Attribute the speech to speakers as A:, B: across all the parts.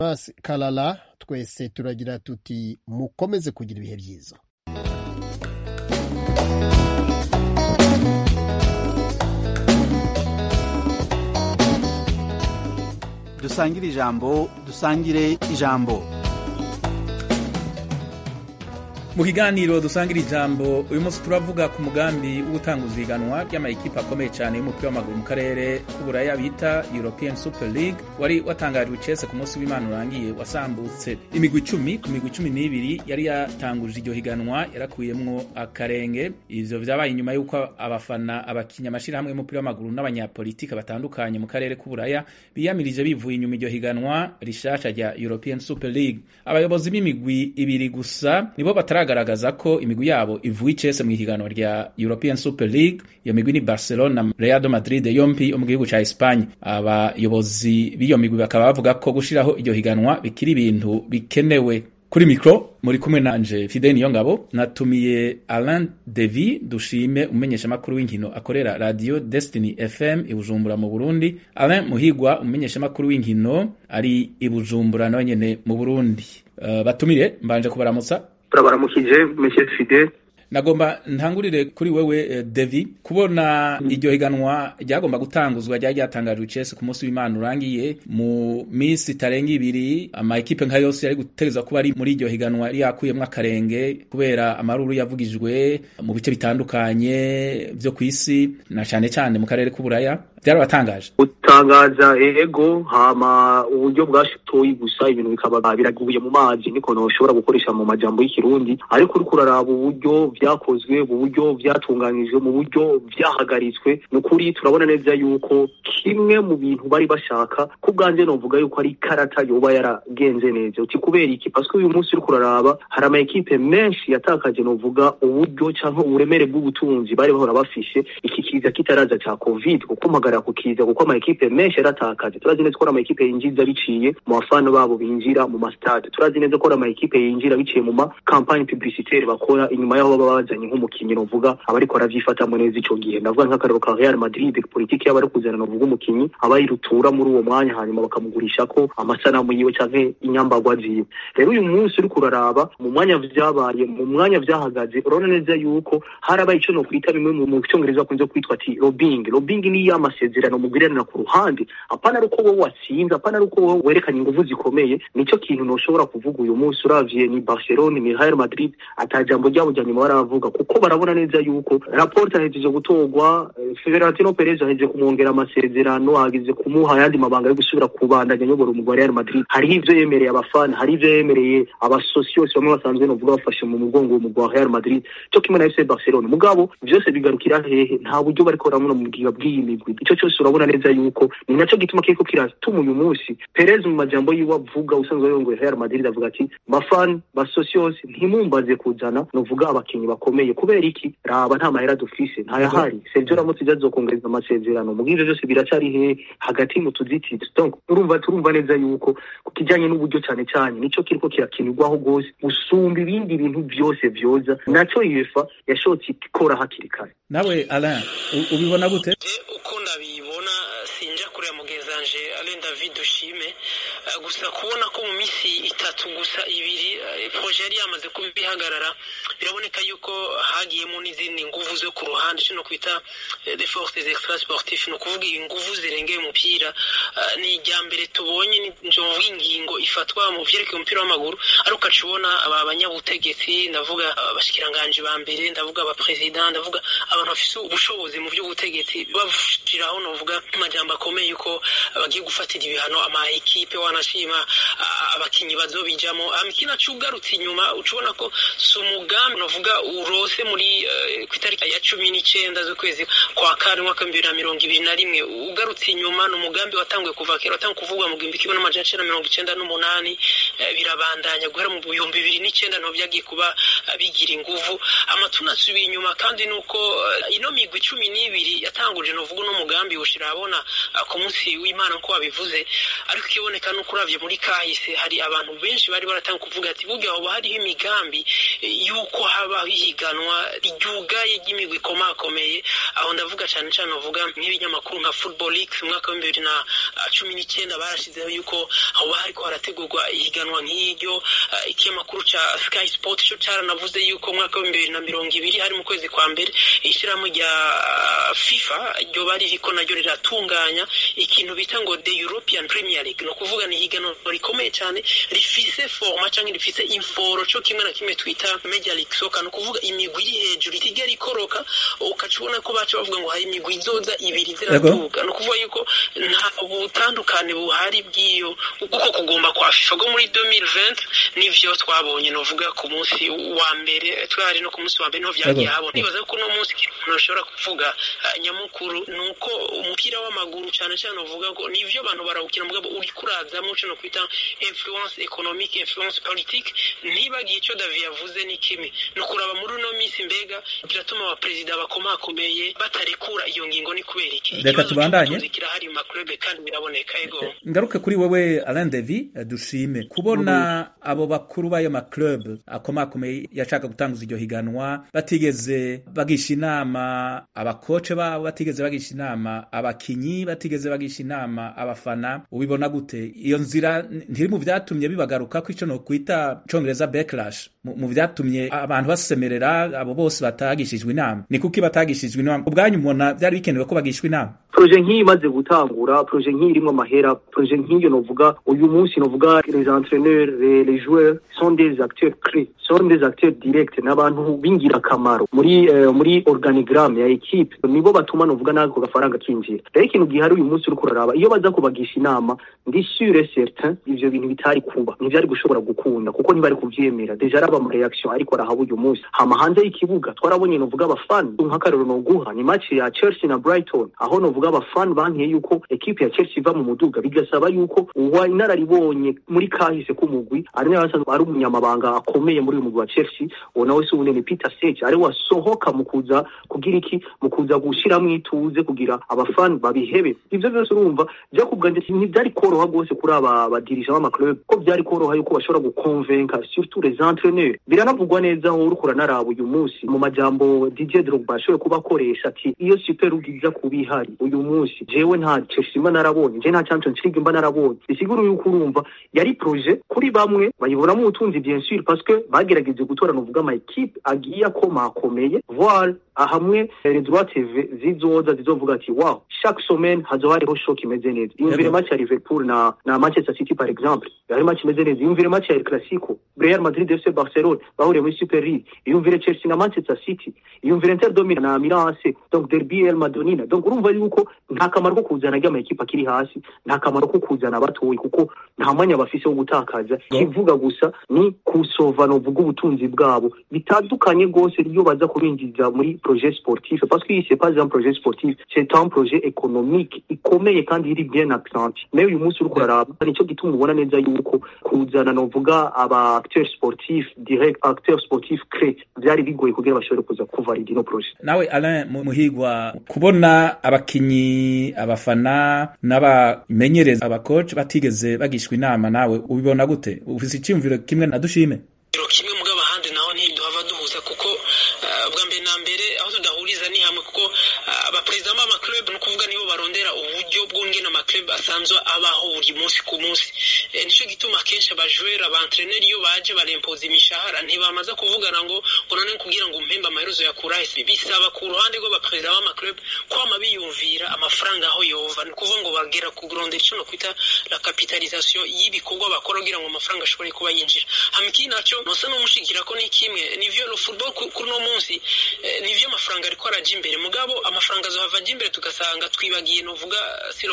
A: Mas Kalala twese turagira tuti mukomeze kugira ibihe byiza
B: dusangire ijambo dusangire ijambo
C: mu kiganiro dusangira ijambo uyu munsi turavuga ku mugambi wo gutanguza ihiganwa ry'amayikipe akomeye cyane y'umupira w'amaguru mu karere k'uburaya bita european super league wari watangarijwe icese ku munsi w'imana urangiye wasambutse imigwi icumi ku migwi cumi n'ibiri yari yatanguje iryo higanwa yarakuyemwo akarenge ivyo vyabaye inyuma y'uko abafana abakinya amashirahamwe y'umupira w'amaguru n'abanyapolitike batandukanye mu karere k'uburaya biyamirije bivuye inyuma iryo higanwa rishasha rya european super league abayobozi b'imigwi ibiri gusa nibo batara baragaragaza ko imigwi yabo ivuye icese mu ihiganwa rya European Super League iyo migwi ni Barcelona na Real Madrid yompi yo mu gihugu ca Espagne abayobozi b'iyo migwi bakaba bavuga ko gushiraho iryo higanwa bikiri ibintu bikenewe kuri mikro muri kumwe nanje Fidel Niyongabo natumiye Alain Devi dushime umenyesha makuru w'inkino akorera Radio Destiny FM i Bujumbura mu Burundi Alain Muhigwa umenyesha makuru w'inkino ari i Bujumbura nawe nyene mu Burundi uh, batumire mbanje kubaramutsa
D: turabaramukije monsieur Fidel
C: nagomba ntangurire kuri wewe uh, Devi kubona mm. iryo higanwa ryagomba gutanguzwa ryari ryatangajwe icese ku munsi w'Imana urangiye mu minsi itarenga ibiri ama ekipe nka yose yari gutegerezwa kuba ari muri iryo higanwa yari yakuyemwo akarenge kubera amaruru yavugijwe mu bice bitandukanye vyo kw'isi na cane cane mu karere k'uburaya byarabatangaje
D: gutangaza ego hama uburyo bwashitoye gusa ibintu bikaba biraguye mu mazi niko noshobora gukoresha mu majambo y'ikirundi ariko uriko uraraba uburyo vyakozwe mu buryo vyatunganijwe mu buryo vyahagaritswe ni ukuri turabona neza yuko kimwe mu bintu bari bashaka ku bwanje novuga yuko ari ikarata yoba yaragenze neza uti kubera iki paske uyu munsi uriko uraraba hari ama ekipe menshi yatakaje novuga uburyo canke uburemere bw'ubutunzi bari bahora bafishe iki kiza kitaraza ca covid kuko mpagarara kukiza kuko ama ekipe menshi yaratakaje turazi neza ko ama ekipe yinjiza biciye mu bafana babo binjira mu mastade turazi neza ko ama ekipe yinjira biciye mu ma campagne publicitaire bakora inyuma yaho baba bazanye nk'umukinyi novuga abariko baravyifatamwo neza ico gihe ndavuga nk'akarero ka Real Madrid politiki yabo ari kuzana novuga umukinyi abayirutura muri uwo mwanya hanyuma bakamugurisha ko amasanamu yiwe canke inyambagwa ziwe rero uyu munsi uriko uraraba mu mwanya vyabaye mu mwanya vyahagaze urabona neza yuko harabaye ico nokwita bimwe mu cyongereza bakunze kwitwa ati lobbying lobbying ni ya amasezerano mugirana ku ruhande apana ari uko wowe watsinze apana ari uko wowe werekanye ingufu zikomeye nico kintu noshobora kuvuga uyu munsi uravye ni Barcelona ni Real Madrid atajambo ryabo rya nyuma baravuga kuko barabona neza yuko raporo ahejeje gutorwa Florentino Perez ahejeje kumwongera amasezerano agize kumuha ayandi mabanga yo gusubira kubandanya nyobora umugwa Real Madrid hariho ivyo yemereye abafana hari ivyo yemereye abasosiyos bamwe basanzwe novuga bafashe mu mugongo umugwa Real Madrid cyo kimwe na FC Barcelona mugabo vyose bigarukira hehe nta buryo bariko baramuna mu bwiga bw'iyi migwi ico cyose urabona neza yuko ni naco gituma kiriko kiratuma uyu munsi Perez mu majambo yiwe avuga usanzwe yongoye Real Madrid avuga ati bafan basocios ntimumbaze kuzana novuga abakinyi bakomeye kubera iki raba nta mahera dufise ntayahari Sergio Ramos azokongereza amasezerano mu bw'ivyo byose biracari he hagati mu tuzitiro donc urumva turumva neza yuko ku kijanye n'uburyo cyane cyane nico kiriko kirakinirwaho gose gusumba ibindi bintu byose vyoza naco UEFA yashotse ikora hakiri kare
C: nawe Alain ubibona gute
E: uko ndabibona sinja kureba mugenzanje Alain David Dushime gusa kubona ko mu misi itatu gusa ibiri projet yari yamaze kubihagarara biraboneka yuko hagiyemo n'izindi nguvu zo ku ruhande cyo kwita de forces extra sportif no kuvuga inguvu zirengeye umupira ni irya mbere tubonye njovuga ingingo ifatwa mu vyerekeye umupira w'amaguru ariko ukacubona aba banyabutegetsi ndavuga abashikiranganje ba mbere ndavuga abapresident ndavuga abantu bafise ubushobozi mu by'ubutegetsi bashiraho novuga amajambo akomeye yuko bagiye gufatira ibihano ama ekipe wanashima abakinyi bazobijamo amikina cugarutse inyuma ucubona ko si umugambi novuga urose muri uh, ku itariki ya cumi n'icenda z'ukwezi kwa kane umwaka w'ibihumbi bibiri na mirongo ibiri na rimwe ugarutse inyuma ni umugambi watanguye kuva kera watanguye kuvugwa mu gihumbi kimwe n'amajana icenda mirongo icenda n'umunani birabandanya guhera mu bihumbi bibiri n'icyenda nto byagiye kuba bigira inguvu amatuna asubiye inyuma kandi nuko ino migwi cumi n'ibiri yatanguje novuga uno mugambi ushira abona ku munsi w'imana nko wabivuze ariko ikiboneka nuko uravye muri kahise hari abantu benshi bari baratanga kuvuga ati burya hoba hariho imigambi yuko habaho ihiganwa ryugaye ry'imigwi ikomakomeye aho ndavuga cyane cyane novuga nk'ibinyamakuru nka football league mu mwaka w'ibihumbi bibiri na cumi n'icyenda barashizeho yuko hoba hariko harategurwa ihiganwa nk'iryo ikinyamakuru ca sky sport cyo caranavuze yuko mu mwaka w'ibihumbi bibiri na mirongo ibiri hari mu kwezi kwa mbere ishyirahamwe rya fifa ryo bari riko naryo riratunganya ikintu bita ngo the european premier league no kuvuga ni ihiganwa rikomeye cyane rifise forma cyangwa rifise inforo cyo kimwe na kimwe twita major league soccer no kuvuga imigwi iri hejuru itigera ikoroka ukaca ubona ko baca bavuga ngo hari imigwi izoza ibiri ziratuka no kuvuga yuko nta butandukane buhari bw'iyo uko kugomba kwa fifa go muri 2020 nivyo twabonye novuga ku munsi wa mbere twari no ku munsi wa mbere niho vyagiye habona nibaza ko uno munsi umuntu ashobora kuvuga nyamukuru ni uko umupira w'amaguru cyane cyane uvuga ngo nivyo abantu barawukina mugabo uri kurazamo cyo no kwita influence economique influence politique ntibagiye icyo David yavuze ni kimi no kuraba muri uno minsi mbega kiratuma abaperezida bakomakomeye batarekura iyo ngingo ni kubera iki
C: reka tubandanye
E: kirahari mu maklube kandi biraboneka ego
C: ngaruke kuri wewe Alain Devi dushime kubona abo bakuru b'ayo maklub akomakomeye yashaka gutanguza iryo higanwa batigeze bagisha inama abakoce babo batigeze bagisha inama abakinyi batigeze bagisha inama abafana ubibona gute iyo nzira ntiri mu vyatumye bibagaruka ko ico no kwita congereza backlash mu vyatumye abantu basemerera abo bose batagishijwe inama ni kuki batagishijwe inama ubwanyu mubona vyari bikenewe ko bagishwa inama
D: proje nk'iyi imaze gutangura proje nk'iyi irimwo amahera proje nk'iyo novuga uyu munsi novuga les entraîneurs les joueurs sont des acteurs clés sont des acteurs directs n'abantu b'ingirakamaro muri uh, muri organigramme ya equipe nibo batuma novuga nako gafaranga kinjira rero ikintu gihari uyu munsi uriko uraraba iyo baza kubagisha inama ndi sûr et certain ivyo bintu bitari kuba ntivyari gushobora gukunda kuko ntibari kuvyemera deja araba mu reaction ariko arahaba uyu munsi hama hanze y'ikibuga twarabonye novuga abafani nk'akarero noguha ni match ya Chelsea na Brighton aho novuga abafani bankiye yuko ekipe ya Chelsea iva mu muduga bigasaba yuko uwa inararibonye muri kahise k'umugwi ari nawe asanzwe ari umunyamabanga akomeye muri uyu mugwi wa Chelsea uwo nawe si uwundi ni Peter Sech ari wasohoka mu kuza kugira iki mu kuza gushiramo ituze kugira abafani babihebe ivyo byose urumva byo kubwanje ntibyari koroha rwose kuri aba badirija b'amaclub ko byari koroha yuko bashobora gukonvenka surtout les entraîneurs biranavugwa neza aho uriko uranaraba uyu munsi mu majambo DJ Drogba ashoboye kubakoresha ati iyo super league iza kuba ihari uyu munsi jewe nta Chelsea mba narabonye je nta Champions League mba narabonye bisigura yuko urumva yari projet kuri bamwe bayibonamo ubutunzi bien sûr parce que bagerageje gutora novuga ama equipe agiye akomakomeye voile hamwe les droits TV zizoza zizovuga ati wow chaque semaine hazoba hariho shock imeze neza yumvire match ya Liverpool na na Manchester City par exemple yari match imeze neza yumvire match ya El Clasico Real Madrid FC Barcelona bahuriye muri Super League yumvire Chelsea na Manchester City yumvire Inter de Milan na Milan AC donc derby El Madonina donc urumva yuko nta kamaro ko kuzana ry'ama ekipa akiri hasi nta kamaro ko kuzana abatoyi kuko nta mwanya bafise wo gutakaza kivuga gusa ni kusova novuga ubutunzi bwabo bitandukanye rwose iyo baza kubinjiza muri projet sportif parce que c'est pas un projet sportif c'est un projet économique ikomeye kandi iri bien accentué mais uyu munsi uriko uraraba nicyo gituma ubona neza yuko kuzana novuga aba acteurs sportifs direct acteurs sportifs clés byari bigoye kugira bashobore kuza kuvalida ino projet
C: nawe Alain muhigwa kubona abakinyi abafana n'abamenyereza abakoci batigeze bagishwa inama nawe ubibona gute ufise icyumviro kimwe na dushime
E: kimwe mugabo ahandi naho ntiduhava duhuza kuko bwa mbere na mbere aho tudahuriza ni hamwe kuko abaperezida b'amaclub ni ukuvuga nibo barondera uburyo bw'ungena amaclub asanzwe abaho buri munsi ku munsi nicyo gituma akenshi abajwera abantreneri iyo baje barempoza imishahara ntibamaze kuvugana ngo ngo none kugira ngo umpembe amaherezo ya kurahise bisaba ku ruhande rw'abaperezida b'amaclub kwama biyumvira amafaranga aho yova ni ukuvuga ngo bagera ku kurondera icyo no kwita la capitalisation y'ibikorwa bakora kugira ngo amafaranga ashobore kuba yinjira hama ikindi nacyo nosa n'umushikira ko ni kimwe nivyo lo football kuri no munsi nivyo amafaranga ariko araja imbere mugabo amafaranga azohava aja imbere tugasanga twibagiye novuga sur le plan sportif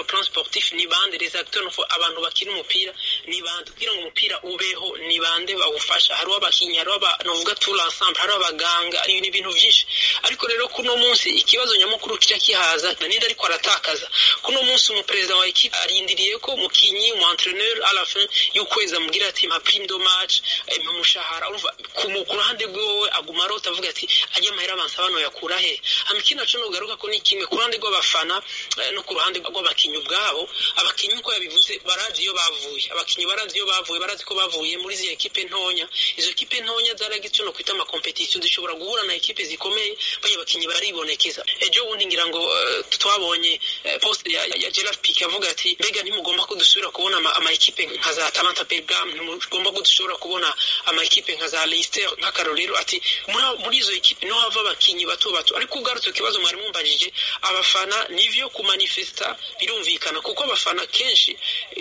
E: sportif ni bande les acteurs no abantu bakina umupira ni bande kugira ngo umupira ubeho ni bande bawufasha hariho abakinyi hariho novuga tout l'ensemble hariho abaganga ni ibintu vyinshi ariko rero kuno munsi ikibazo nyamukuru kica kihaza ninde ariko aratakaza kuno munsi umuperezida wa ekipe arindiriye ko umukinyi umu entraîneur à la fin y'ukwezi amubwira ati mpa prime de match mpa umushahara urumva ku ruhande rwiwe aguma arota avuga ati ajya amahera abansa bano yakura he hama ikindi naco nogaruka ko ni kimwe ku ruhande rw'abafana no ku ruhande rw'abakinyi ubwabo abakinyi uko yabivuze barazi iyo bavuye abakinyi barazi iyo bavuye barazi ko bavuye muri izi ekipe ntonya izo ekipe ntonya zaragize no kwita amakompetisiyo zishobora guhura na ekipe zikomeye baya abakinyi baribonekeza ejo bundi ngira ngo uh, twabonye uh, post ya, ya, ya Gerard Pique avuga ati mbega ntimugomba ko dusubira kubona ama, ama ekipe nka za Atalanta Bergame ntimugomba ko dushobora kubona ama ekipe nka za Leicester nk'akarorero ati muri, muri izo ekipe niho hava abakinyi bato bato ariko ugarutse ikibazo mwari mumbajije abafana nivyo kumanifesta birumvikana kuko abafana kenshi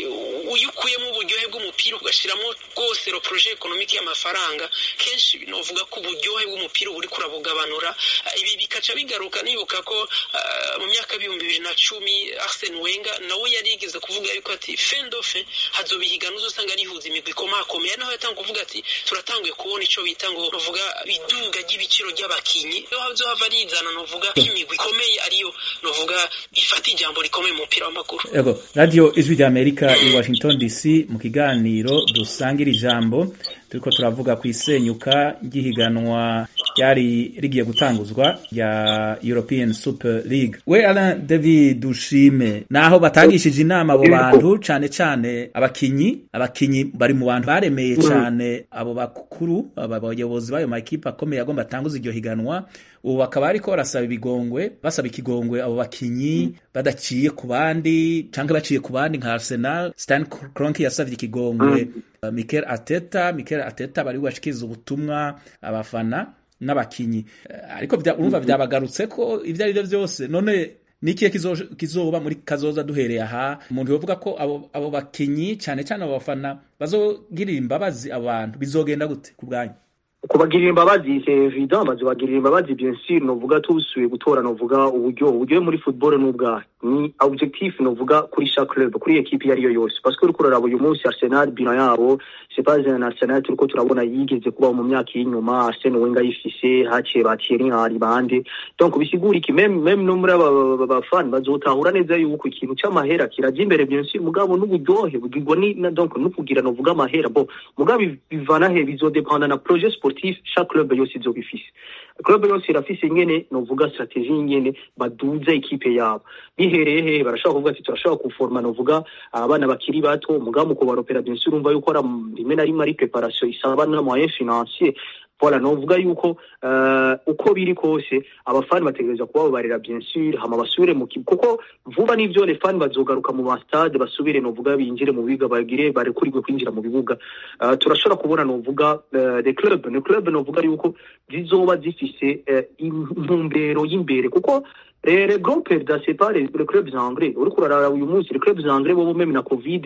E: iyo ukuyemo uburyohe bw'umupira ugashiramo rwose ro projet economique y'amafaranga kenshi novuga ko uburyohe bw'umupira buri kurabugabanura ibi bikaca bigaruka nibuka ko uh, mu myaka y'ibihumbi bibiri na cumi Arsene Wenger nawe yari yigeze kuvuga yuko ati fin de fin hazoba ihiganwa uzosanga rihuza imigwi ikomakomeye naho yatanga kuvuga ati turatanguye kubona ico bita ngo novuga iduga ry'ibiciro ry'abakinyi iyo hazohava rizana novuga imigwi ikomeye ariyo novuga ifata ijambo rikomeye mu mupira w'amaguru
C: yego radio ijwi rya amerika i washington dc mu kiganiro dusangira ijambo turiko turavuga ku isenyuka ry'ihiganwa ryari rigiye gutanguzwa rya European Super League we Alain David Dushime naho batangishije inama abo bantu cane cane abakinyi abakinyi bari mu bantu baremeye cane abo bakuru abayobozi bayo makipe akomeye agomba atanguza iryo higanwa ubu bakaba ariko barasaba ibigongwe basaba ikigongwe abo bakinyi badaciye ku bandi canke baciye ku bandi nka Arsenal Stan Kroenke yasavye ikigongwe uh, Mikel Arteta Mikel Arteta bari bashikiriza ubutumwa abafana n'abakinyi ariko urumva vyabagarutse ko ivyo ari vyo vyose none nikiye kizoba muri kazoza duhereye aha umuntu yovuga ko abo, abo bakinyi cane cane abo bafana bazogirira imbabazi abantu bizogenda gute ku bwanyu
D: kubagirira imbabazi c'est évident bazobagirira imbabazi bien sûr novuga tusuye gutora novuga uburyo uburyo muri football n'ubwahe ni objectif novuga kuri chaque club kuri equipe iyo ariyo yose parce que uriko uraraba uyu munsi Arsenal bina yabo c'est pas un Arsenal turiko turabona yigeze kuba mu myaka y'inyuma Arsene Wenger yifise haciye ba Thierry Henry bande donc bisigura iki même même no muri aba bafana bazotahura neza yuko ikintu c'amahera kiraje imbere bien sûr mugabo n'uburyohe bugirwa ni donc no kugira novuga amahera bo mugabo bivana he bizodependa na projet sportif chaque club yose izoba ifise club yose irafise ingene novuga strategie ingene baduza ekipe yabo bihereye he barashaka kuvuga ati turashaka kuforma novuga abana bakiri bato mugabo muko baropera bien sûr umva yuko ara rimwe na rimwe ari preparation isaba na moyen financier voilà novuga yuko uh, uko biri kose abafani bategereza kuba babarira bien sûr hama basubire mu kuko vuba n'ivyo les fans bazogaruka mu stade basubire novuga binjire mu biga bagire barekurirwe kwinjira mu bibuga uh, turashobora kubona novuga uh, the club ne club novuga yuko zizoba zifise intumbero uh, y'imbere kuko les grands perdants c'est pas les, les clubs anglais uriko urarara uyu munsi les clubs anglais bo même na covid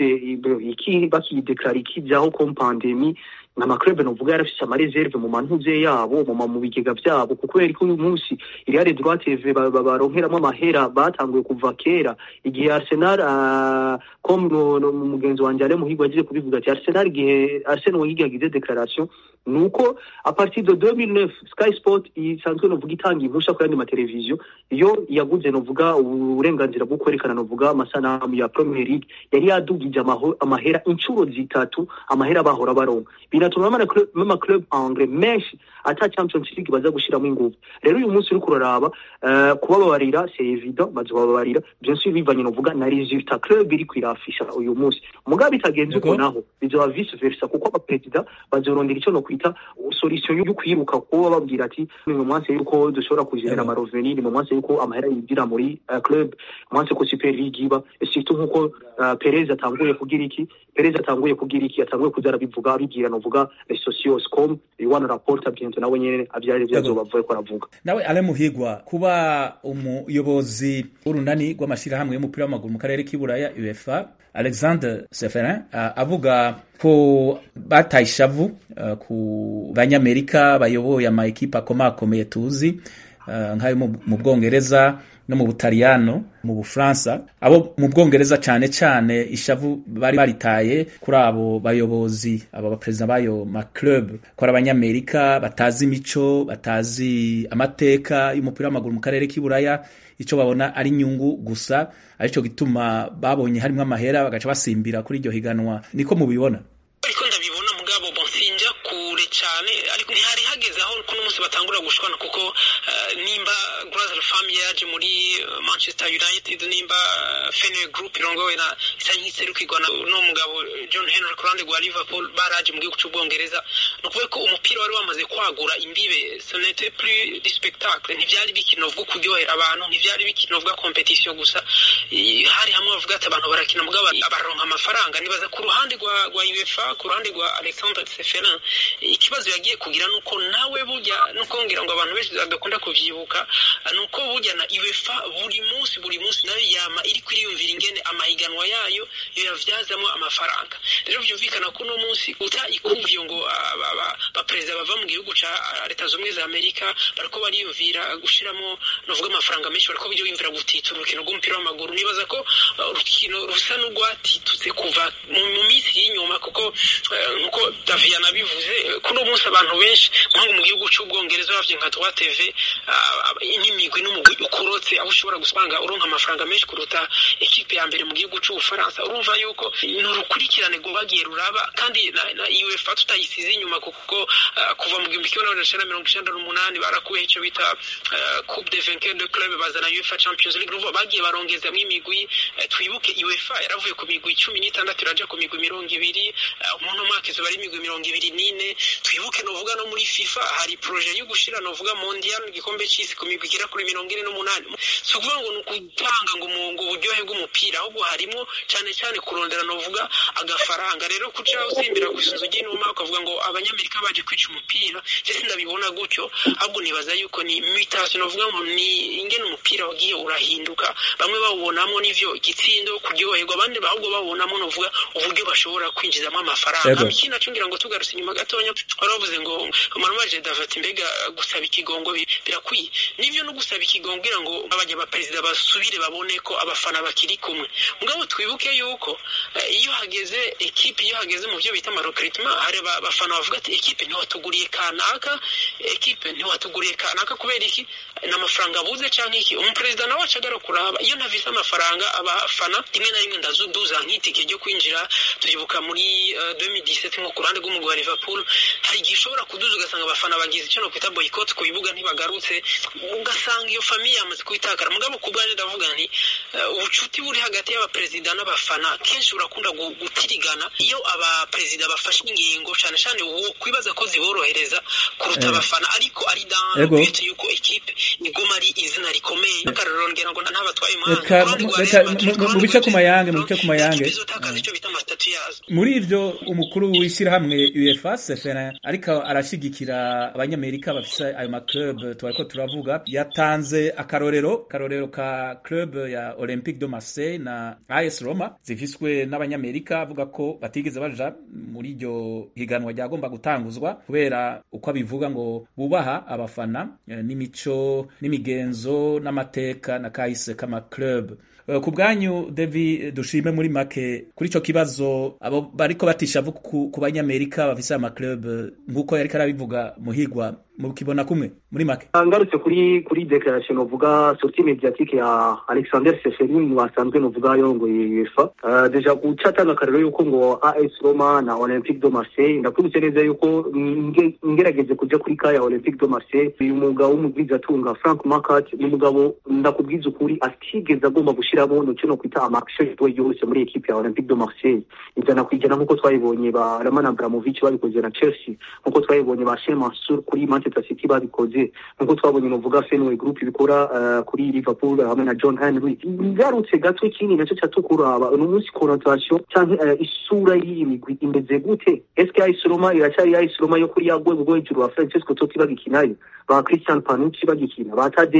D: iki bakideklara ikijyaho comme pandemie n'amaklube novuga yarafise amareserve mu mantuze yabo mu mu bigega vyabo kuko kubera ko uyu munsi Real Droit TV baronkeramo amahera batanguye kuva kera igihe Arsenal uh, comme mugenzi wanje ale muhigwa agiye kubivuga ati Arsenal igihe Arsenal Wenger yagize declaration nuko a partir de 2009 Sky Sport isanzwe novuga itanga impusha ku yandi mateleviziyo iyo yaguze novuga uburenganzira bwo kwerekana novuga amasanamu ya Premier League yari yadugije amahera incuro zitatu amahera bahora baronka binatuma mama club anglais menshi ata Champions League baza gushiramo ingufu rero uyu munsi uriko uraraba uh, kubababarira c'est évident bazobabarira bien sûr bivanye novuga na resultat club iri kwirafisha uyu munsi mugabe bitagenze uko naho bizoba vice versa kuko abaperezida bazorondera ico no kwita solution yo kwiruka kuba babwira ati ni mu mwanse yuko dushobora kugenera amaroveni ni mu mwanse yuko amahera yinjira muri uh, club mwanse ko super league iba surtout nkuko uh, Perez atanguye kugira iki Perez atanguye kugira iki atanguye kuzara bivuga bigira novuga les socios com iwana rapporta bientôt nawe nyene abyari byazoba bavuye ko aravuga
C: nawe ale muhigwa kuba umuyobozi w'urunani rw'amashirahamwe y'umupira w'amaguru mu karere k'iburaya UEFA Alexander Seferin uh, avuga ko bataye ishavu uh, ku banyamerika bayoboye ama ekipa akomakomeye tuzi uh, nk'ayo mu bwongereza no mu butaliyano mu bufaransa abo mu bwongereza cyane cyane ishavu bari baritaye kuri abo bayobozi abo baperezida b'ayo maclub ko ari abanyamerika batazi imico batazi amateka y'umupira w'amaguru mu karere k'iburaya icyo babona ari inyungu gusa aricyo gituma babonye harimo amahera bagaca basimbira kuri iryo higanwa niko mubibona
E: ariko ndabibona mugabo sinjya kure cyane ariko ntihari hageze aho kuno munsi batangura gushwana kuko uh, nimba Grazer Family yaje muri uh, Manchester United nimba uh, Fenway Group irongowe na isa nk'iserukirwa no mugabo John Henry ku ruhande rwa Liverpool baraje mu gihugu cy'ubwongereza ni ukuvuga ko umupira wari wamaze kwagura imbibe ce n'était plus du spectacle ntibyari bikinovwa kuryohera abantu ntibyari bikinovwa competition gusa hari hamwe bavuga ati abantu barakina mugabo baronka amafaranga nibaza ku ruhande rwa rwa UEFA ku ruhande rwa Alexandre Seferin ikibazo yagiye kugira nuko nawe burya nuko ngira ngo abantu benshi badakunda kuvyibuka nuko burya na UEFA buri munsi buri munsi nayo yama iri kwiyumvira ingene amahiganwa yayo yo yavyazamo amafaranga rero vyumvikana ko uno munsi uta ikuvyo ngo abaperezida bava mu gihugu ca leta zumwe za Amerika bariko bariyumvira gushiramo novuga amafaranga menshi bariko biyumvira gutita urukino rw'umupira w'amaguru nibaza ko urukino rusa n'urwatitutse kuva mu minsi y'inyuma kuko nkuko David yanabivuze kuno munsi abantu benshi nko mu gihugu cy'ubwongereza bavye nka Droit TV n'imigwi n'umugwi ukurotse aho ushobora gusanga uronka amafaranga menshi kuruta ekipe ya mbere mu gihugu cy'ubufaransa urumva yuko ni urukurikirane rwagiye ruraba kandi na, na UEFA tutayisize inyuma kuko uh, kuva mu gihumbi kimwe n'amajana icenda mirongo icenda n'umunani barakuyeho icyo bita uh, coupe de vainqueur de club bazana UEFA Champions League urumva bagiye barongezamwo imigwi uh, twibuke UEFA yaravuye ku migwi cumi n'itandatu iraja ku migwi mirongo ibiri umuntu mwaka izuba ari imigwi mirongo ibiri n'ine twibuke novuga no muri FIFA hari projet yo gushira novuga mondial igikombe c'isi ku migwi igera kuri mirongo ine n'umunani si ukuvuga ngo ni ukutanga ngo ngo uburyohe bw'umupira ahubwo harimo cyane cyane kurondera novuga agafaranga rero kuca usimbira ku isunzu ry'inuma ukavuga ngo abanyamerika baje kwica umupira je sindabibona gutyo ahubwo nibaza yuko ni mutation novuga ngo ni ingene umupira wagiye urahinduka bamwe bawubonamo n'ivyo igitsindo kuryoherwa abandi ahubwo bawubonamo novuga uburyo bashobora kwinjizamo amafaranga ikindi naco ngira ngo tugarutse inyuma gatonya wari wavuze ngo marumaje davat mbega gusaba ikigongo birakwiye nivyo no gusaba ikigongo kugira ngo abanya baperezida basubire babone ko abafana bakiri kumwe mugabo twibuke yuko iyo hageze ekipe iyo hageze mu byo bita amarecruitment hari abafana bavuga ati ekipe ntiwatuguriye kanaka ekipe ntiwatuguriye kanaka kubera iki n'amafaranga abuze canke iki umuperezida nawe acagara kuraba iyo ntavise amafaranga abafana rimwe na rimwe ndazuduza nk'itike ryo kwinjira turibuka muri uh, 2017 nko ku ruhande rw'umugwi wa Liverpool hari igihe ushobora kuduza ugasanga abafana bagize icyo no kwita boycott ku bibuga ntibagarutse ugasanga iyo famiye yamaze kubitakara mugabo ku bwanjye ndavuga nti uh, ubucuti buri hagati y'abaperezida n'abafana kenshi burakunda gutirigana iyo abaperezida bafashe ingingo cyane cyane uwo kwibaza ko ziborohereza kuruta abafana ariko ari dans but yuko ekipe iguma ari izina rikomeye akarorero ngira ngo ntabatwaye
C: mu bice ku mayange mu bice ku mayange muri ivyo umukuru w'ishyirahamwe UEFA Seferin ariko arashigikira abanyamerika bafise ayo maclub twariko turavuga yatanze akarorero akarorero ka club ya Olympique de Marseille na AS Roma zifiswe n'abanyamerika avuga ko batigeze baja muri iryo higanwa ryagomba gutanguzwa kubera uko abivuga ngo bubaha abafana n'imico n'imigenzo n'amateka na kahise kama club ku bwanyu David dushime muri make kuri ico kibazo abo bariko batishavu ku banyamerika bafise ama club nkuko yariko arabivuga muhigwa mukibona kumwe muri make
D: ngarutse kuri kuri declaration novuga sortie mediatique ya Alexander Seferin wasanzwe novuga yongoye UEFA uh, deja gucatanga akarero yuko ngo AS Roma na Olympique de Marseille ndakwibutse neza yuko ngerageze kuja kuri ka ya Olympique de Marseille uyu mugabo w'umugwiza atunga Frank Marquardt ni umugabo ndakubwiza ukuri atigeze agomba gushiramo no cyo kwita amaction yose muri equipe ya Olympique de Marseille ijana kwijana nkuko twayibonye ba Roman Abramovich babikoze na Chelsea nkuko twayibonye ba Sheikh Mansour kuri Manchester City babikoze nkuko twabonye novuga Fenway Group ibikora uh, kuri Liverpool hamwe na John Henry ngarutse gato ikindi nacyo cyatukura uno munsi connotation canke uh, isura y'iyi migwi imeze gute eske AS Roma iracyari AS Roma yo kuri yagwe bwo hejuru wa Francesco Totti bagikinayo ba Christian Panucci bagikina ba Tadei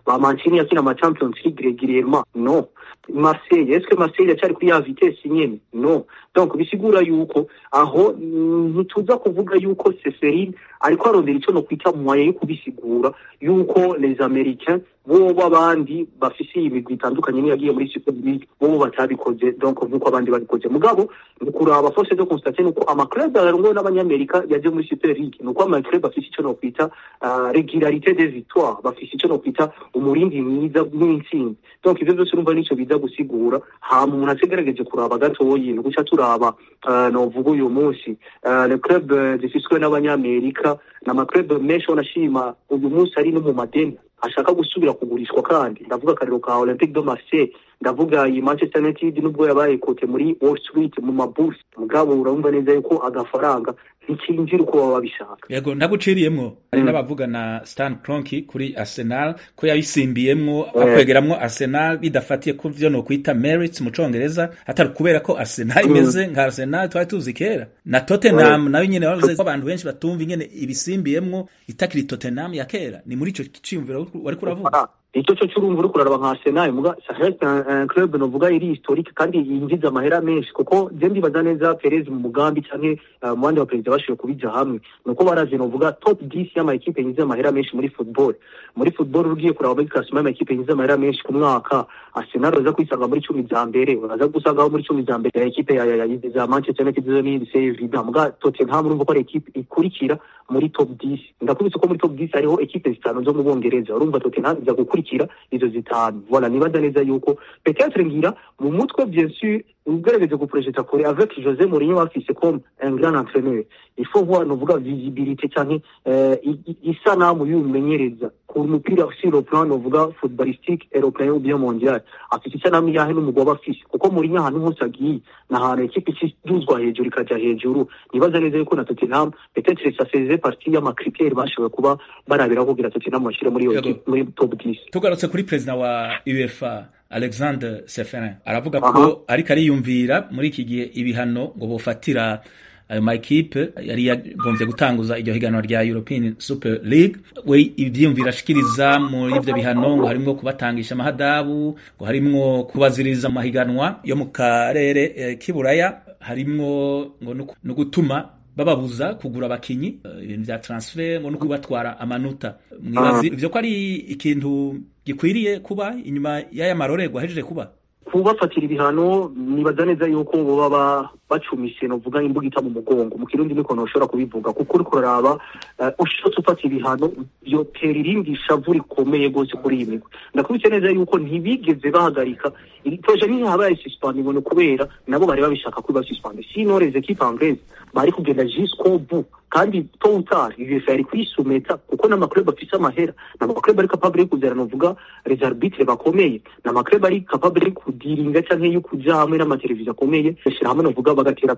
D: ba mancini yakina ama champions league régulièrement no marseille est ce que marseille yacyari kuri ya vitesse nyene no donc bisigura yuko aho ntituza kuvuga yuko seferin ariko arondera ico no kwita mwaye yo kubisigura yuko les américains bobo abandi bafise imigwi itandukanye niyo yagiye muri super league bobo batabikoze donc nkuko abandi babikoze mugabo ni kuraba force de constater nuko amaclub arongowe n'abanyamerika yaje muri super league nuko amaclub afise ico no kwita uh, regularité des victoires bafise ico no kwita umurindi mwiza w'intsinzi donc ivyo vyose urumva nico biza gusigura hama umuntu asigerageje kuraba gatoyi ni guca turaba uh, novuga uyu munsi uh, le club uh, zifiswe n'abanyamerika ni amaclub menshi wanashima uyu munsi ari no mu madeni ashaka gusubira kugurishwa kandi ndavuga akarero ka Olympique de Marseille ndavuga iyi Manchester United nubwo yabaye kote muri Wall Street mu mabursi mugabo urumva neza yuko agafaranga ntikinjira uko baba babishaka
C: yego ndaguciriyemwo hari n'abavuga na Stan Kroenke kuri Arsenal ko yabisimbiyemwo akwegeramwo Arsenal bidafatiye ku vyo no kwita merits mu congereza atari kubera ko Arsenal imeze nka Arsenal twari tuzi kera na Tottenham nayo nyene bavuze ko abantu benshi batumva ingene ibisimbiyemwo itakiri Tottenham ya kera ni muri ico ciyumviro wari kuravuga
D: icyo cyo cy'urumva uri kuraraba nka Arsenal muga c'est un club novuga iri historique kandi yinjiza amahera menshi kuko je ndibaza neza Perez mu mugambi canke uh, mu bandi baperezida bashoboye kubija hamwe nuko baraje novuga top 10 y'ama equipe yinjiza amahera menshi muri football muri football ugiye kuraba muri classement y'ama equipe yinjiza amahera menshi ku mwaka Arsenal baza kwisanga muri cumi za mbere baza gusangaho muri cumi za mbere ya equipe ya ya ya Manchester United zo ni c'est évident muga Tottenham urumva ko ari equipe ikurikira muri top 10 ndakubise ko muri top 10 hariho equipe zitanu zo mu Bongereza urumva Tottenham iza gukurikira izo zitanu voilà nibaza neza yuko peut-être ngira mu mutwe bien sûr ugerageje guprojeta kure avec José Mourinho bafise comme un grand entraîneur il faut voir novuga visibilité canke uh, isanamu y'umumenyereza ku mupira sur le plan novuga footballistique européen ou bien mondial afite isanamu yahe n'umugabo afise kuko Mourinho ahantu hose agiye na hantu ekipe ikiduzwa hejuru ikaja hejuru nibaza neza yuko na Tottenham peut-être ça faisait partie y'amakriteri bashoboye kuba barabira kugira Tottenham bashire muri muri top 10
C: tugarutse kuri president wa UEFA Alexander Seferin aravuga ko ariko ariyumvira muri iki gihe ibihano ngo bofatira ayo makipe yari yagombye gutanguza iryo higanwa rya European Super League we ivyiyumvira ashikiriza muri ivyo bihano ngo harimwo kubatangisha amahadabu ngo harimwo kubaziriza amahiganwa yo mu karere eh, k'iburaya harimwo ngo no gutuma bababuza kugura abakinyi ibintu vya transfer ngo no kubatwara amanota mwibazi ivyo ko ari ikintu gikwiriye kuba inyuma y'aya marorerwa ahejeje kuba
D: kubafatira ibihano nibaza neza yuko baba bacumise novuga imbuga ita mu mugongo mu kirundi niko noshobora kubivuga kuko uriko uraraba uh, ushotse ufata ibihano vyotera irindi shavu rikomeye gose kuri iyi migwi ndakubitse neza yuko ntibigeze bahagarika proje ntihabaye suspend ngo ni kubera nabo bari babishaka ko basuspend sino les équipes anglaises bari kugenda jusqu'au bout kandi tôt ou tard UEFA yari kuyisumeta kuko n'amaklub afise amahera n'amaklub ari capable yo kuzana novuga les arbitres bakomeye n'amaklub ari capable yo kudiringa canke yo kuja hamwe n'amateleviziyo akomeye bashira hamwe novuga bagatera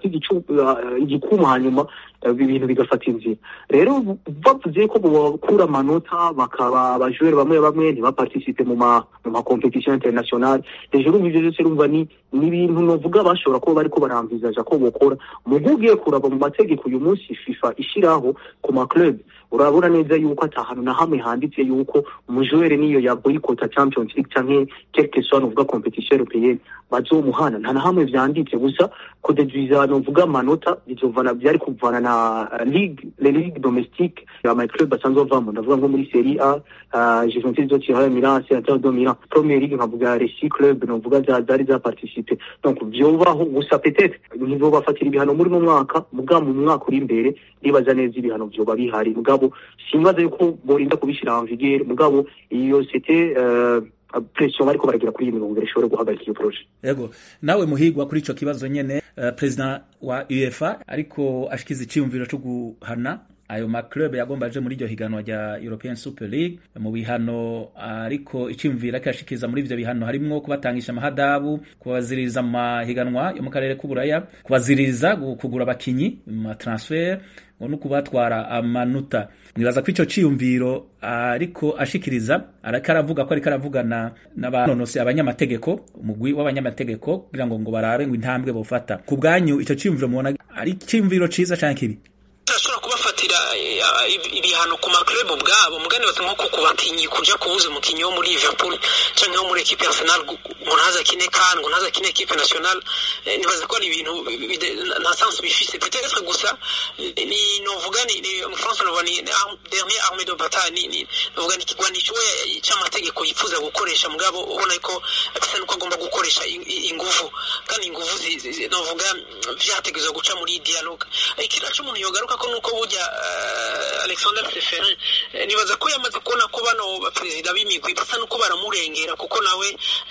D: igikuma hanyuma ibintu bigafata inzira rero bavuze ko bakura amanota bakaba abajoueur bamwe bamwe ntibaparticipe mu ma mu ma competition internationale hejuru ivyo vyose rumva ni n'ibintu novuga bashobora kuba bariko baramvizaja ko bokora mu ugiye kuraba mu mategeko uyu munsi FIFA ishiraho ku ma club urabona neza yuko atahantu na hamwe handitse yuko umujoueur niyo ya boycott Champions League canke quelque soit novuga competition européenne bazomuhana nta na hamwe vyanditse gusa kudeduiza novuga amanota bizovana byari kuvana na ligue les ligues domestiques ama club basanzwe bavamo ndavuga nko muri Serie A uh, Juventus do Tirana Milan Inter do Milan Premier League nkavuga Reci Club novuga za zari za participer donc vyobaho gusa peut-être nibo bafatira ibihano muri no mwaka muga mu mwaka uri imbere ndibaza neza ibihano vyoba bihari mugabo simbaza yuko borinda kubishira en vigueur mugabo iyo c'était uh, pression bariko baragira kuri iyi mirongo ishobora guhagarika iyo projet
C: yego nawe muhigwa kuri ico kibazo nyene uh, president wa UEFA ariko ashikiza iciyumviro co guhana ayo maclub yagomba aje muri iryo higanwa rya European Super League mu bihano ariko iciyumvira kashikiriza muri ivyo bihano harimwo kubatangisha amahadabu kubaziririza mu mahiganwa yo mu karere k'uburaya kubaziririza kugura abakinyi mu transfer no kubatwara amanota mwibaza ko ico ciyumviro ariko ashikiriza ariko aravuga ko ariko aravugana n'abanonose abanyamategeko umugwi w'abanyamategeko kugira ngo ngo barabe ngo intambwe bofata ku bwanyu ico ciyumviro mubona ari ciyumviro ciza canke kibi
E: gufatira ibihano ku maklub ubwabo mugani bati nko ku bakinyi kuja kubuza umukinyi wo muri Liverpool canke wo muri equipe Arsenal ngo ntaza kine kan ngo ntaza kine equipe nationale nibaza ko ari ibintu nta sens bifise peut-être gusa ni novuga ni mu France novuga ni dernier armée de bataille ni novuga ni kigwanisho c'amategeko yifuza gukoresha mugabo ubona ko bisa nuko agomba gukoresha inguvu kandi inguvu novuga vyategezwa guca muri dialogue ikira c'umuntu yogaruka ko nuko burya Alexander Seferin nibaza ko yamaze kubona ko bano baperezida b'imigwi basa nuko baramurengera kuko nawe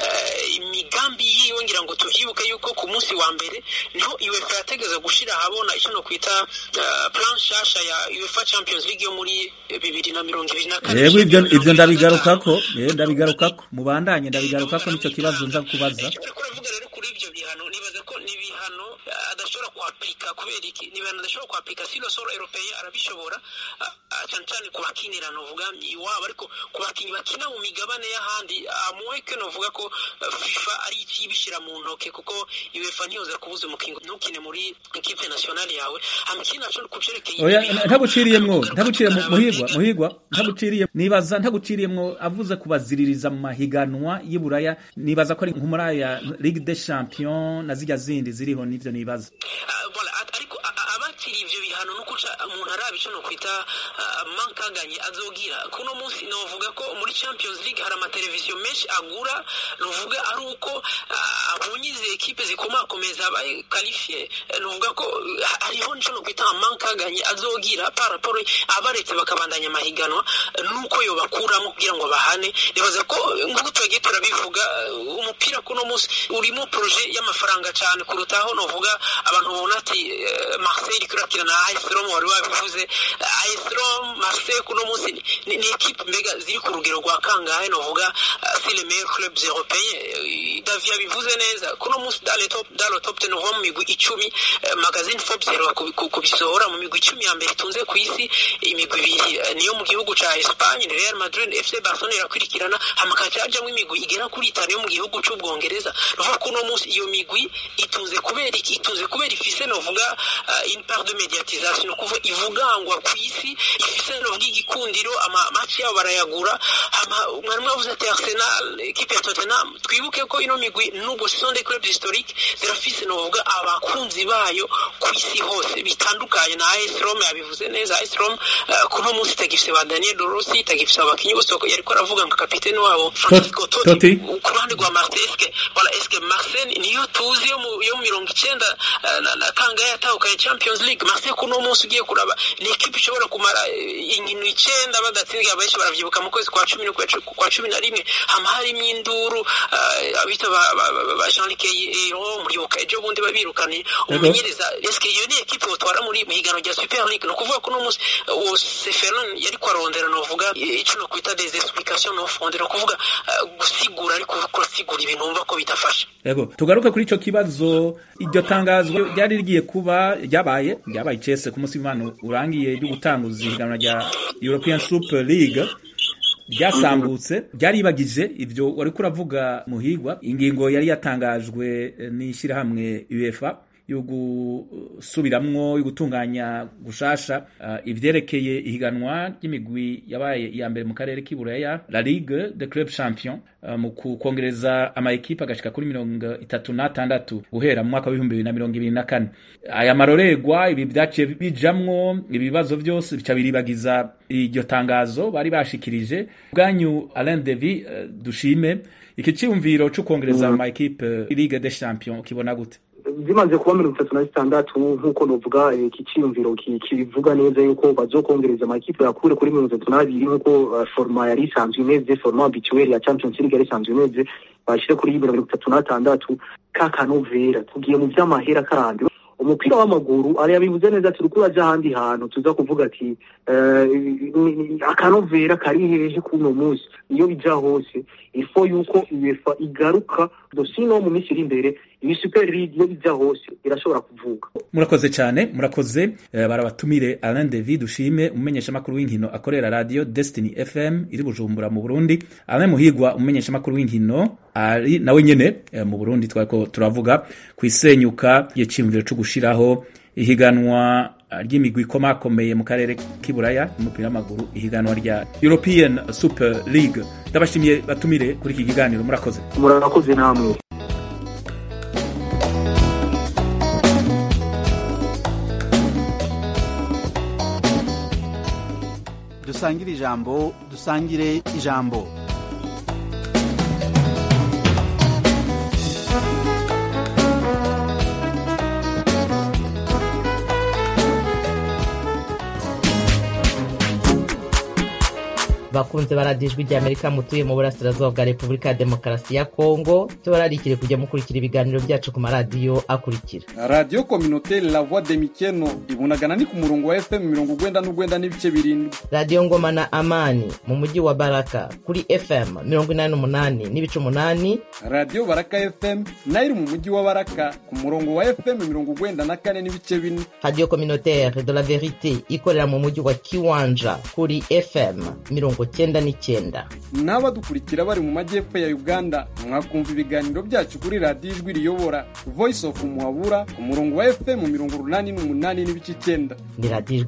E: imigambi yiwe ngira ngo tuvyibuke yuko ku munsi wa mbere niho UEFA yategeza gushira ahabona icyo no kwita plan shasha ya UEFA Champions League yo muri bibiri na mirongo ibiri na kane
C: yego ivyo ivyo ndabigarukako eh ndabigarukako mubandanye ndabigarukako nico kibazo nza kubaza
E: kuravuga rero kuri ivyo bihano nibaza ko ni ibihano adashobora kuaplika kubera iki ni ibihano adashobora kuaplika si lo solo europeye arabishobora cyane cyane ku bakinira novuga iwabo ariko ku bakinyi bakina mu migabane y'ahandi amuweke novuga ko FIFA ari ikibishira mu ntoke kuko UEFA ntiyoza kubuza umukingo ntukine muri equipe nationale yawe amikina cyo kucerekeye
C: oya ntaguciriyemwo ntaguciriye muhigwa muhigwa ntaguciriye nibaza ntaguciriyemwo avuze kubaziririza mu mahiganwa y'Iburaya nibaza ko ari nk'umuri aya Ligue des Champions na zijya zindi ziriho nivyo nibaza
E: ariko abakiri ivyo bihano no kuca umuntu arabica no kwita mankaganye azogira kuno munsi novuga ko muri Champions League hari amateleviziyo menshi agura novuga ari uko abonye izi ekipe zikomakomeza abaye qualifié novuga ko hariho nico no kwita mankaganye azogira par rapport abaretse bakabandanya amahiganwa nuko yo bakuramo kugira ngo bahane nibaza ko nguko twagiye turabivuga umupira kuno munsi urimo projet y'amafaranga cyane kurutaho novuga abantu babona ati Marseille kurakira na AS Roma wari wabivuze AS Roma Marseille kuno munsi ni, ni equipe mbega ziri ku rugero rwa kangahe novuga c'est les meilleurs clubs européens Davi yabivuze neza kuno munsi dans le top dans le top 10 uva mu migwi icumi magazine Forbes rero kubisohora mu migwi icumi ya mbere itunze ku isi imigwi ibiri niyo mu gihugu ca Espagne Real Madrid FC Barcelona irakurikirana hamakaca hajamwo imigwi igera kuri itanu yo mu gihugu c'ubwongereza ruva kuno munsi iyo migwi itunze kubera iki itunze kubera ifise novuga uh, une part de médiatisation no kuva ivugangwa ku isi ifise novuga igikundiro ama match yabo barayagura mwari mwavuze ati Arsenal equipe ya Tottenham twibuke ko ino migwi nubwo ce sont des clubs historiques zirafise novuga abakunzi bayo ku isi hose bitandukanye na AS Roma yabivuze neza AS Roma uh, kuno munsi itagifise ba Daniel Rossi itagifise abakinyi bose yariko aravuga ngo kapiteni wabo Francisco Totti ku ruhande rwa Marseille eske voilà eske Marseille niyo tuzi yo mu yo mirongo icenda na, na kangahe yatahukanye Champions League Marseille kuno munsi ugiye kuraba ni equipe ishobora kumara inkino icenda badatsinzwe abenshi baravyibuka mu kwezi kwa cumi kwa cumi na rimwe hama harimwo induru abita ba Jean-Luc Ayron muribuka ejo bundi babirukanye umumenyereza eske iyo ni equipe utwara muri muhigano rya Super League no kuvuga kuno munsi uwo Seferin yari kwarondera novuga ico no kwita des explications no fonde no kuvuga gusigura ariko kusigura ibintu umva ko bitafasha
C: yego tugaruke kuri ico kibazo iryo tangazo ryari rigiye kuba ryabaye ryabaye icese ku munsi w'imana urangiye ryo gutanguza ihiganwa rya European Super League ryasambutse ryaribagije ivyo wari kuravuga muhigwa ingingo yari yatangajwe n'ishyirahamwe UEFA yo gusubiramwo yo gutunganya gushasha uh, ivyerekeye ihiganwa ry'imigwi yabaye iya mbere mu karere k'iburaya la ligue de club champion uh, mu kukongereza ama ekipe agashika kuri mirongo itatu n'atandatu guhera mu mwaka w'ibihumbi bibiri na mirongo ibiri na kane aya maroregwa ibi vyaciye bijamwo ibibazo vyose bica biribagiza iryo tangazo bari bashikirije bwanyu Alain Devi uh, dushime iki ciyumviro co kongereza ama ekipe ligue des champions kibona gute
D: zimaze kuba mirongo itatu na zitandatu nk'uko novuga iki ciyumviro kibivuga neza yuko bazokongereza amakipe yakure kuri mirongo itatu n'abiri nk'uko forma yari isanzwe imeze forma habituelle ya champions league yari isanzwe imeze bashire kuri mirongo itatu n'atandatu ka kanovera tugiye mu vy'amahera kandi umupira w'amaguru ari yabivuze neza turi kuraja ahandi hantu tuza kuvuga ati akanovera kari hehe kuno munsi iyo bija hose ifo yuko UEFA igaruka dosino mu minsi iri imbere iyi super league iyo bija hose irashobora kuvuga
C: murakoze cyane murakoze uh, barabatumire Alain David ushime umumenyesha makuru w'inkino akorera radio Destiny FM iri Bujumbura mu Burundi Alain Muhigwa umumenyesha makuru w'inkino ari nawe nyene uh, mu Burundi twariko turavuga ku isenyuka y'icimviro cyo gushiraho ihiganwa ry'imigwi ikomakomeye mu karere k'iburaya umupira w'amaguru ihiganwa rya european super league ndabashimiye batumire kuri iki kiganiro murakoze
D: murakoze namwe
B: dusangire ijambo dusangire ijambo
F: bakunze baradijwe rya amerika mutuye mu burasirazuba bwa repubulika ya demokarasi ya kongo tubararikire kujya mukurikira ibiganiro byacu ku maradiyo akurikira
G: radiyo kominoteri la voix de mikeno ibunagana ni ku murongo wa fm mirongo ugwenda n'ugwenda n'ibice birindwi
F: radiyo ngoma na amani mu mujyi wa baraka kuri fm mirongo inani n'umunani n'ibice umunani
G: radiyo baraka fm nayo iri mu mujyi wa baraka ku murongo wa fm mirongo ugwenda na kane n'ibice bine
F: radiyo kominoteri de la verite ikorera mu mujyi wa kiwanja kuri fm mirongo cyenda n'icyenda
G: n'abadukurikira bari mu majyepfo ya uganda mwakumva ibiganiro byacu kuri radiyo ijwi riyobora voice of muhabura ku murongo wa fm mirongo urunani n'umunani n'ibice icyenda
F: ni radiyo